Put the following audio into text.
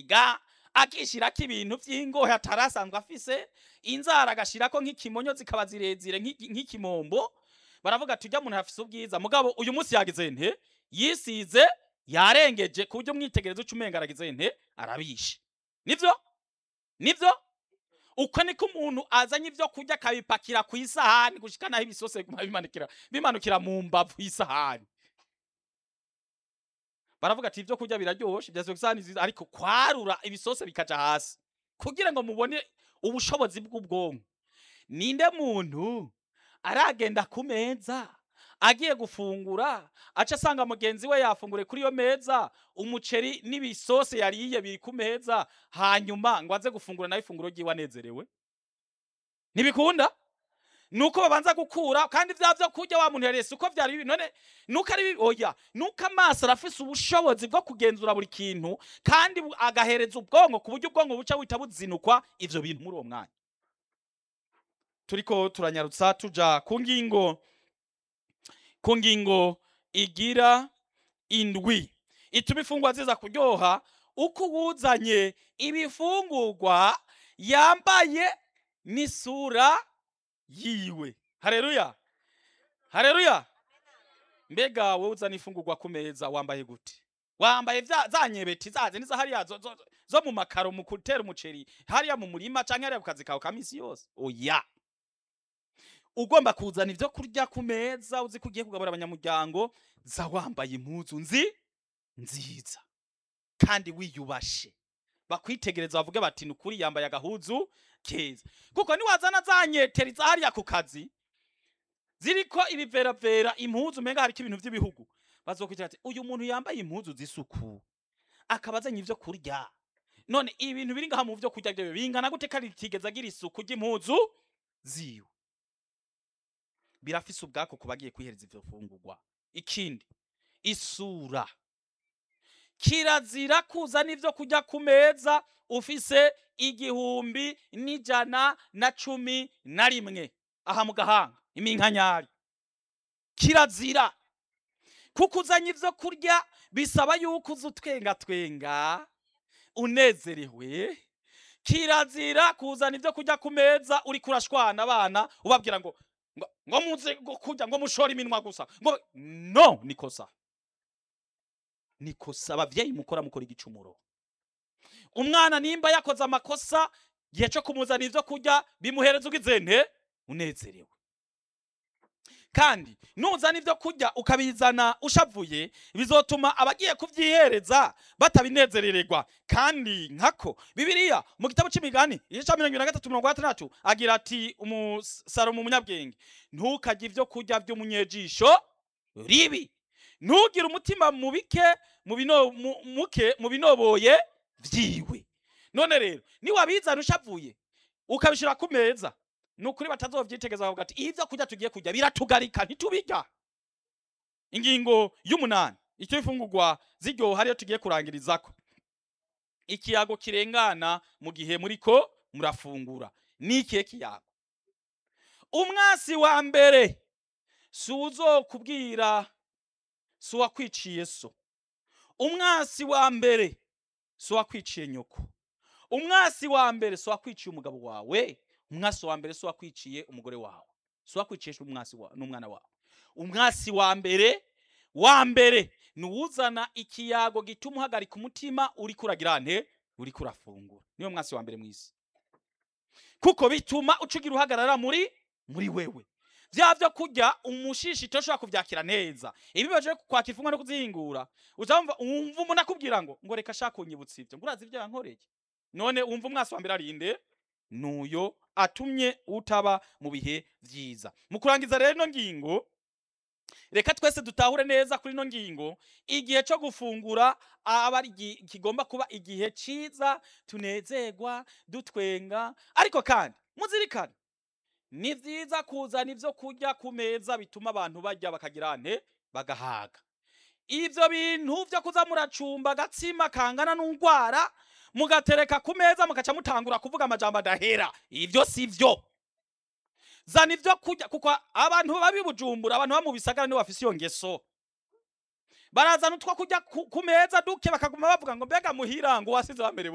kwisiga akishirako ibintu vy'ingohe atarasanzwe afise inzara agashirako nk'ikimonyo zikaba zirezire nk'iki- nk'ikimombo baravuga ati urya muntu afise ubwiza mugabo uyu munsi yagize nte yisize yarengeje ku buryo mwitegereza uca umenga aragize nte arabishe nivyo nivyo uko niko umuntu azanye ivyo kurya akabipakira ku isahani gushika naho ibisose biguma bimanukira bimanukira mu mbavu y'isahani baravuga ati ivyo kurya biraryoshe bya isahani nziza ariko kwarura ibisose bikaja hasi kugira ngo mubone ubushobozi bw'ubwonko ninde muntu aragenda ku meza agiye gufungura aca asanga mugenzi we yafungure kuri iyo meza umuceri n'ibisose yariye biri ku meza hanyuma ngo aze gufungura nawe ifunguro ryiwe anezerewe ntibikunda nuko babanza gukura kandi vya vyo kurya wa muntu yarese uko vyari bibi none nuko ari bibi oya nuko amaso arafise ubushobozi bwo kugenzura buri kintu kandi bu- agahereza ubwonko ku buryo ubwonko buca buhita buzinukwa ivyo bintu muri uwo mwanya turiko turanyarutsa tuja ku ngingo ku ngingo igira indwi ituma ifungwa ziza kuryoha uko uwuzanye ibifungurwa yambaye n'isura yiwe hareruya hareruya mbega wowe uzana ifungurwa ku meza wambaye gute wambaye vya- za nyebeti zaze niza hariya zo, zo, zo mu makaro mu gutera umuceri hariya mu murima canke hariya ku kazi kawe ka misi yose oya ugomba kuzana ivyo kurya ku meza uzi ko ugiye kugabura abanyamuryango za wambaye impuzu nzi nziza kandi wiyubashe bakwitegereza bavuge bati ni ukuri yambaye agahuzu keza kuko niwazana za nyeteri za hariya ku kazi ziriko ibiveravera impuzu umenga hariko ibintu vy'ibihugu bazokwitira ati uyu muntu yambaye impuzu z'isuku akaba azanye ivyo kurya none ibintu biri ngaha mu vyo kurya vyo bingana gute kandi ritigeze agira isuku ry'impuzu ziwe birafise ubwako ku bagiye kwihereza ivyo fungurwa ikindi isura kirazira kuzana ivyo kurya ku meza ufise igihumbi n'ijana na cumi na rimwe aha mu gahanga iminkanyari kirazira kuko uzanye ivyo kurya bisaba yuko uza utwengatwenga unezerewe kirazira kuzana ivyo kurya ku meza uriko urashwana abana ubabwira ngo ngo, ngo muze gu- kurya ngo mushore iminwa gusa ngo no nikosa nikosa abavyeyi mukora mukora igicumuro umwana nimba yakoze amakosa gihe co kumuzana ivyo kurya bimuhereza ugize nte unezerewe kandi nuzana ivyo kurya ukabizana ushavuye bizotuma abagiye kuvyihereza batabinezerererwa kandi nkako bibiliya mu gitabo c'imigani igice ca mirongo ibiri na gatatu mirongo gatandatu agira ati umusalomo umunyabwenge ntukarye ivyo kurya vy'umunyejisho ribi ntugire umutima mubike mu bino- mu- muke mu binoboye vyiwe none rero niwabizana ushavuye ukabishira ku meza ni ukuri batazovyitegeza bavuga ati ivyo kurya tugiye kurya biratugarika ntitubirya ingingo y'umunani icyo ifungurwa ziryoha ariyo tugiye kurangirizako ikiyago kirengana mu gihe muriko murafungura ni ikihe kiyago umwasi wa mbere si uzokubwira si uwakwiciye so umwasi wa mbere si uwakwiciye nyoko umwasi wa mbere si uwakwiciye umugabo wawe umwasi wa mbere si uwakwiciye umugore wawe si uwakwiciye umwasi wa- n'umwana wawe umwasi wa mbere wa mbere ni uwuzana ikiyago gituma uhagarika umutima uriko uragira nte uriko urafungura niyo mwasi wa mbere mw'isi kuko bituma ucugira uhagarara muri muri wewe vya vyo kurya umushishito ushobora kuvyakira neza ibi baje kwakira ifungwa no kuzihingura uzamva umva umuntu akubwira ngo ngo reka shaka unyibutsa ivyo ngo urazi ivyo yankoreye none umva umwasi wa mbere arinde nuyo atumye utaba mu bihe vyiza mu kurangiza rero ino ngingo reka twese dutahure neza kuri ino ngingo igihe cyo gufungura aba ari igi- kigomba kuba igihe ciza tunezerwa dutwenga ariko kandi muzirikane ni vyiza kuzana ivyo kurya ku meza bituma abantu barya bakagira nte bagahaga ivyo bintu vyo kuza muracumba agatsima kangana n'ungwara mugatereka ku meza mugaca mutangura kuvuga amajambo adahera ivyo si vyo zana ivyo kurya kuko abantu babi bujumbura abantu ba mu bisagara nibo bafise iyo ngeso barazana utwo kurya ku ku meza duke bakaguma bavuga ngo mbega muhira ngo wasize bamerewe